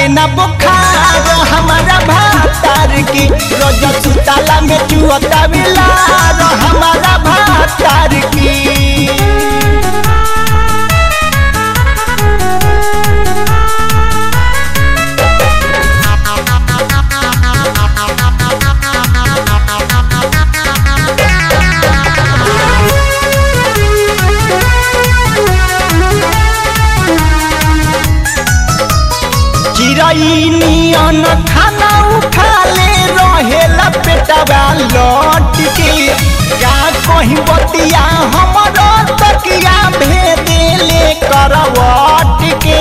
लागे ना बुखार हमारा भातार की रोज सुताला में चुअता बिलार हमारा भातार की चिड़ई नियन खाना उठा ले रहेला पेटवा लौट के का कहीं बतिया हमरो तकिया भेदे ले करवट के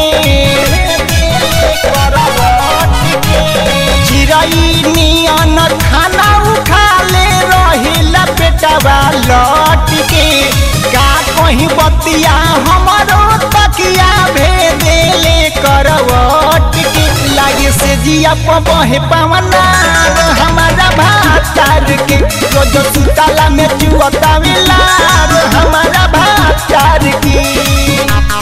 चिड़ई नियन खाना उठा ले रहेला पेटवा लौट के का कहीं बतिया हमरो तकिया भेदे ले करवट के लागे से जिया बहे पवना हमारा भातार के रोज सुताला में चुअता मिलार हमारा भातार की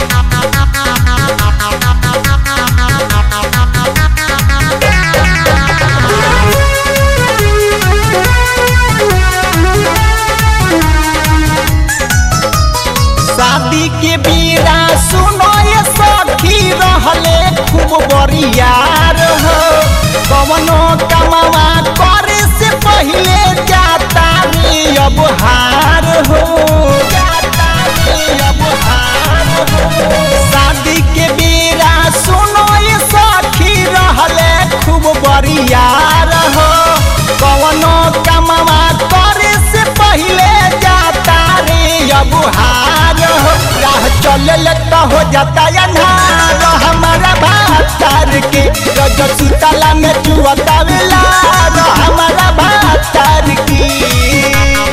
शादी के बीरा सुनो ये सखी रहले खूब बरियार हो कवनो कमावा करे से पहले जाता रे अब हार हो जाता रे अब हार हो शादी के बीरा सुनो ये सखी रहले खूब बरियार हो कवनो कमावा करे से पहले जाता रे अब हार हो राह चलल तो हो जाता अन्हार हमारा भातार के रज सुतला में चुअता लार हमारा भातार की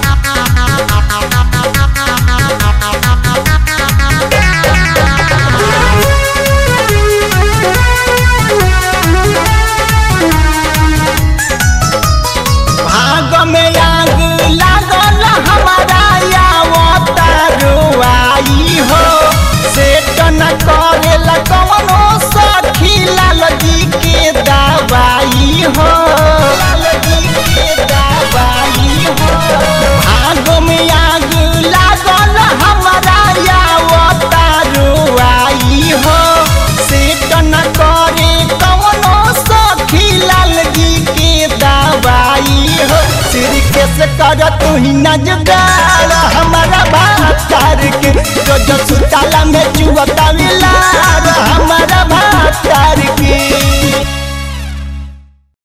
भाग में आग लागल हमारा यावता रुआई हो सेट न करेला कवनो सखी लाल जी के दवाई हो लाल जी के दवाई हो भाग में आग लागल हमारा यावता रुआई हो सेट न करे कवनो सखी लाल जी के दवाई हो सिर के से कर तू ही न जुगाड़ हमारा भातार के रोज सुताला में चुअता मिलार हमारा भातार